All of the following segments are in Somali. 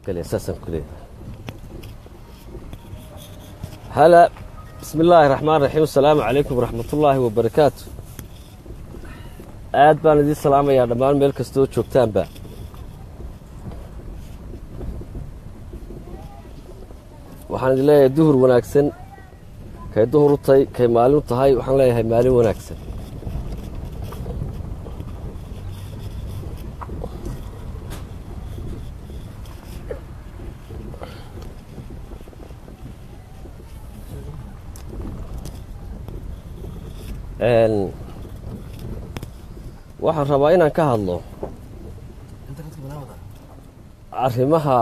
gale saasaan ku leeyahay hala bismi illaahi raxmaan raxiim asalaamu calaykum waraxmatullaahi wabarakaatu aad baan idiin salaamayaa dhammaan meel kastoo joogtaanba waxaan idin leeyahay duhur wanaagsan kay duhur u tahay kay maalin u tahay waxaan leeyahay maalin wanaagsan waxaan rabaa inaan ka hadlo arrimaha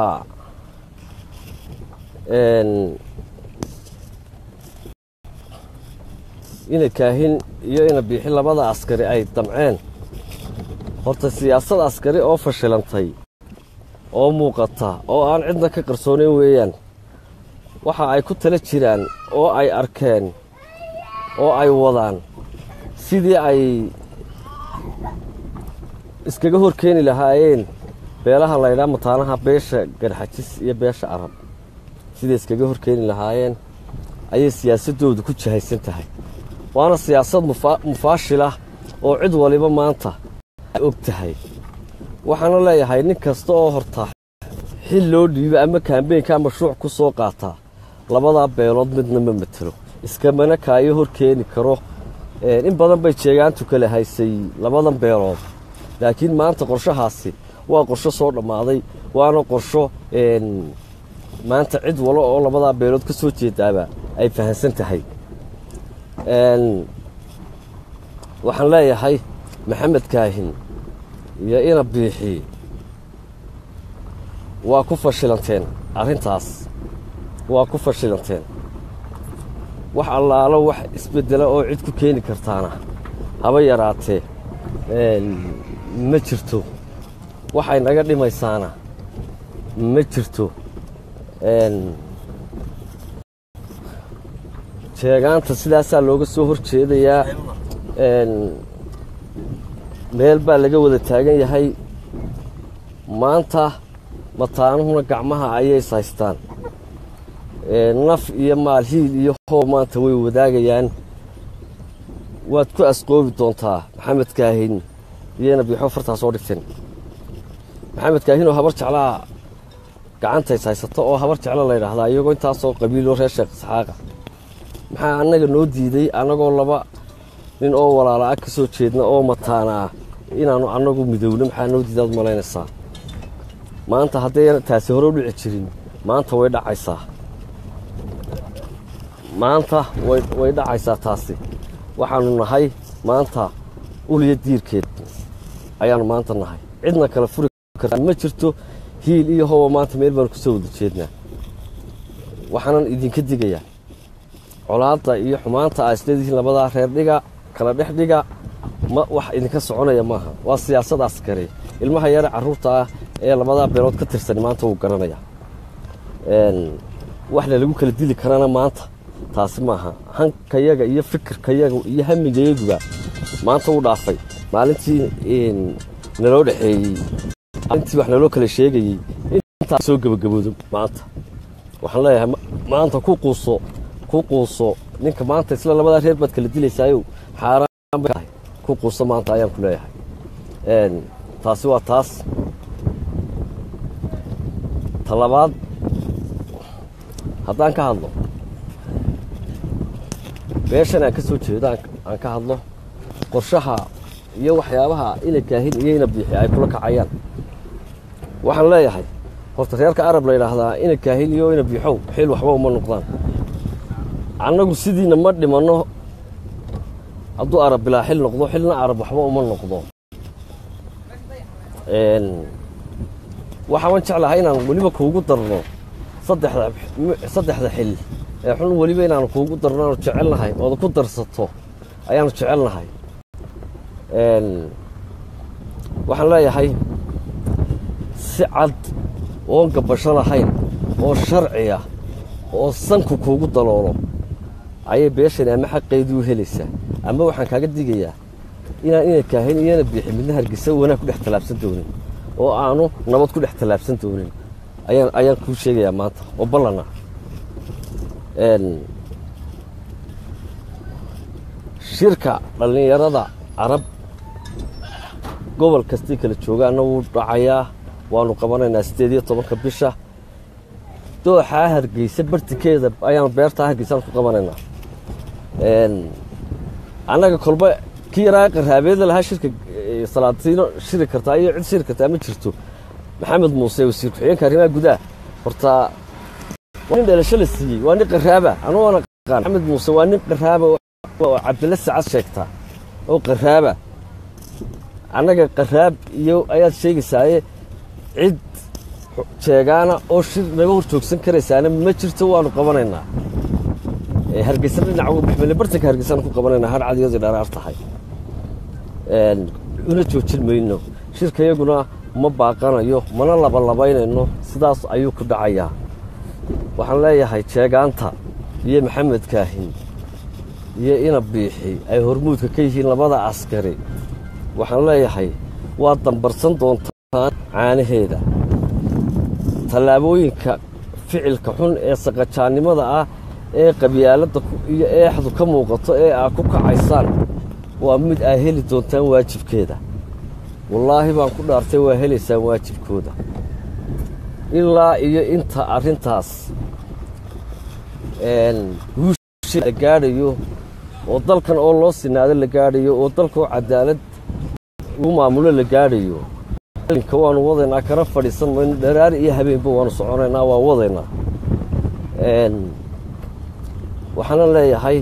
ina kaahin iyo ina biixi labada askari ay damceen horta siyaasad askari oo fashilantay oo muuqata oo aan cidna ka qarsoonayn weeyaan waxa ay ku tala jiraan oo ay arkeen oo ay wadaan sidii ay iskaga hor keeni lahaayeen beelaha laydhaa mataanaha beesha garxajis iyo beesha arab siday iskaga hor keeni lahaayeen ayay siyaasaddoodu ku jahaysan tahay waana siyaasad mufaashilah oo cid waliba maanta ay og tahay waxaana leeyahay nin kasta oo horta xil loo dhiibo ama kaambeynkaa mashruuc ku soo qaataa labadaa beelood midna ma matelo iskamana kaayo hor keeni karo in badan bay jeegaantu kala haysay labadan beelood laakiin maanta qorshahaasi waa qorsho soo dhammaaday waana qorsho maanta cid walo oo labadaa beelood ka soo jeedaaba ay fahamsan tahay waxaan leeyahay maxamed kaahin iyo ina biixi waa ku fashilanteen arrintaas waa ku fashilanteen wax allaalo wax isbeddela oo cid ku keeni kartaana haba yaraatee ma jirto waxay naga dhimaysaana ma jirto jeegaanta sidaasaa looga soo hor jeedayaa meel baa laga wada taagan yahay maanta mataanuhuna gacmaha ayay is haystaan naf iyo maal hiil iyo hoob maanta way wadaagayaan waad ku asqoobi doontaa maxamed kaahin iyana biixo fartaa soo dhigteen maxamed kaahin oo habar jeclaa gacantays haysato oo habar jeclo la ydhaahdaa iyagoo intaasoo qabiiloo reer sheekh isxaaqa maxaa annaga noo diiday annagoo laba nin oo walaala ah ka soo jeedna oo mataana ah inaannu annagu midowno maxaa noo diidaad malaynaysaa maanta haddayna taasi hore u dhici jirin maanta way dhacaysaa maanta way dhacaysaa taasi waxaannu nahay maanta uliya diirkeed ayaannu maanta nahay cidna kale furi karta ma jirto hiil iyo howa maanta meel baanu kusoo wada jeednaa waxaanan idinka digayaa colaadda iyo xumaanta aa isleedihiin labadaa reer dhiga kala dhex dhiga ma wax idinka soconaya maaha waa siyaasad askari ilmaha yare carruurta ah ee labadaa beelood ka tirsan maanta wuu garanaya waxna lagu kala dili karana maanta taasi maaha hankayaga iyo fikirkayaga iyo hamigayaguba maanta wuu dhaafay maalintii naloo dhexeeyey maalintii wax naloo kala sheegayey intaa soo gebagaboodo maanta waxaan leeyahay maanta ku quuso ku quuso ninka maanta isla labadaa reer baad kala dilaysaayo xaaraan bay tahay ku quuso maanta ayaan ku leeyahay taasi waa taas ta labaad haddaan ka hadlo beeshan aan ka soo jeedo aan ka hadlo qorshaha iyo waxyaabaha ina kaahin iyo ina biixi ay kula kacayaan waxaan leeyahay horta reerka arab la yidhaahdaa ina kaahin iyo ina biixow xil waxba uma noqdaan annagu sidiina ma dhimanno hadduu arab bilaa xil noqdo xilna arab waxba uma noqdo waxaan jeclahay inaan weliba kuugu darno saddexda xil ee xun weliba inaanu kuugu darno aanu jecelnahay ooda ku darsato ayaanu jecelnahay waxaan leeyahay si cad oon gabasho lahayn oo sharciya oo sanku kuugu daloolo ayay beeshani ama xaqeydii u helaysaa ama waxaan kaaga digayaa inaan ina kaahin iyana biixi midna hargeysa wanaag ku dhex tallaabsan doonin oo aanu nabad ku dhex tallaabsan doonin ayaan ayaan kuu sheegayaa maanta oo ballana shirka dhallinyarada carab gobol kastii kala joogaana wuu dhacayaa waanu qabanaynaa siddeed iyo tobanka bisha dooxaa hargeysa bartikeeda ayaanu beertaa hargeysaan ku qabanaynaa annaga kolba kii yaraa qaraabeeda lahaa shirka salaatiino shiri kartaa iyo cid shiri kartaa ma jirto maxamed muuse wasiir ku-xigeenka arrimaha gudaha hortaa waa nin dhalasho la siiyey waa nin qaraaba anugu ana aqaan maxamed muuse waa nin qaraaba oo cabdilla sacad sheegtaa oo qaraaba annaga qaraab iyo ayaad sheegaysaaye cid jeegaana oo shir naga hor joogsan karaysaana ma jirto waanu qabanaynaa hargeysa dhinaca maxmele bartanka hargeysaan ku qabanaynaa har cadiyadii dharaar tahay una joojin mayno shirkayaguna ma baaqanayo mana labalabaynayno sidaas ayuu ku dhacayaa waxaan leeyahay jeegaanta iyo maxamed kaahin iyo ina biixi ay hormuudka ka yihiin labada askari waxaan leeyahay waad dambarsan doontaan caanaheeda tallaabooyinka ficilka xun ee saqajaannimada ah ee qabyaaladda iyo eexdu ka muuqato ee aad ku kacaysaan waa mid aa heli doontaan waajibkeeda wallaahi baan ku dhaartay waa helaysaan waajibkooda ilaa iyo inta arrintaas guusha la gaadhayo oo dalkan oo loo sinaado la gaadhayo oo dalkaoo cadaalad lagu maamulo la gaadhayo ka waanu wadaynaa kana fadhiisan mayno dharaar iyo habeenba waanu soconaynaa waa wadaynaa waxaana leeyahay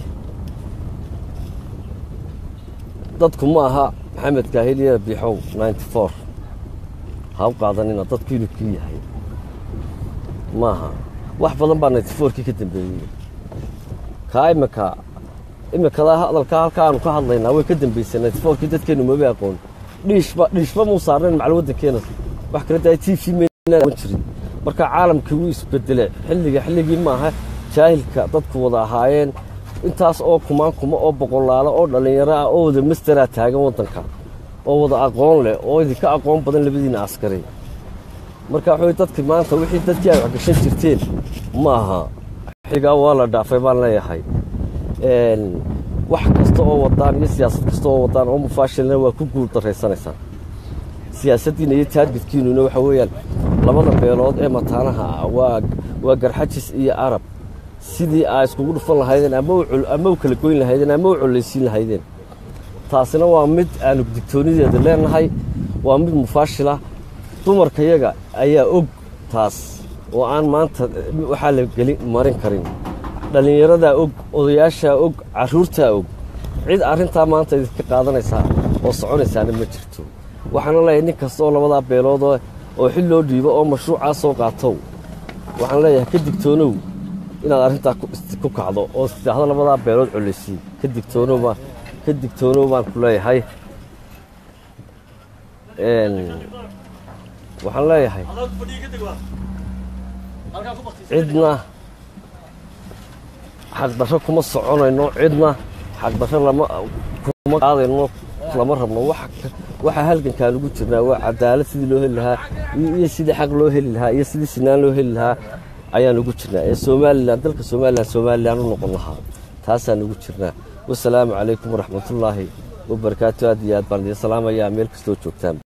dadku ma aha maxamed kaahiliya biixow ninety four ha u qaadanina dadku inuu kii yahay maaha wax badan baa ninety fourkii ka dambeeyey kaa imika imikadaa hadalkaa halkaa aanu ka hadlaynaa way ka dambaysay ninety fourkii dadkeennu maba aqoon dhiishba dhiishba muu saarnayn macal waddankeena wax kale taa t v maan jirin marka caalamkii wuu isbedelay xilliga xilligii maaha jaahilka dadku wada ahaayeen intaas oo kumaan kuma oo boqolaalo oo dhallinyaro ah oo wada masteraa taagan waddanka oo wada aqoon leh oo idinka aqoon badan labadiina askari marka waxawey dadki maanta wixii dadkii ay waxgashan jirteen ma aha xilligaa waa la dhaafay baan leeyahay wax kasta oo wadaan iyo siyaasad kasta oo wadaan oo mufaashilna waa ku guul daraysanaysaan siyaasaddiina iyo taargetkiinuna waxa weeyaan labada beelood ee mataanaha ah waa waa garxajis iyo arab sidii aa iskugu dhufan lahaydeen ama u kala goyn lahaydeen ama u collaysiin lahaydeen taasina waa mid aanu digtoonideeda leenahay waa mid mufaashila dumarkayaga ayaa og taas oo aan maanta waxaa la geli marin karin dhallinyaradaa og odayaashaa og carruurtaa og cid arrintaa maanta idinka qaadanaysaa oo soconaysaana ma jirto waxaana leeyahay nin kasta oo labadaa beelood oo xil loo dhiibo oo mashruucaa soo qaatow waxaan leeyahay ka digtoonow inaad arrintaa ku kacdo oo istidaahdo labadaa beelood collaysiin ka digtoonowbaa ka digtoonow baan ku leeyahay waxaan leeyahay cidna xaqdarro kuma soconayno cidna xaqdarro lama kuma qaadayno lama rabno waxaa halgankaan ugu jirnaa waa cadaalad sidii loo heli lahaa iyo sidii xaq loo heli lahaa iyo sidii sinaan loo heli lahaa ayaan ugu jirnaa ee somalilan dalka somalilan somalilan u noqon lahaa taasaan ugu jirnaa wasalaamu calaykum waraxmatullaahi wabarakaatu aad iyo aad baan idiin salaamayaa meel kastoo joogtaan